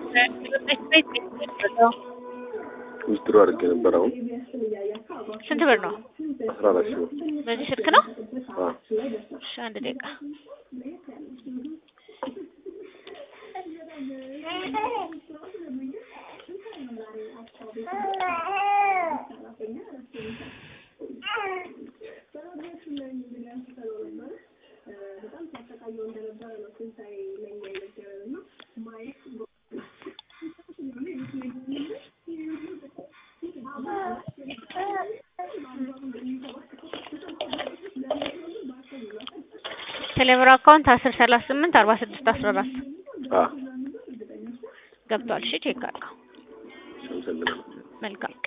ውስጥሮ አድርጌ ነበር። አሁን ስንት ብር ነው? አስራ አራት ሺህ ብር። በዚህ ስልክ ነው? አዎ እሺ አንድ ደቂቃ ቴሌብር አካውንት አስር ሰላሳ ስምንት አርባ ስድስት አስራ አራት አዎ ገብቷል። እሺ ቼክ አድርገው። አመሰግናለሁ። መልካም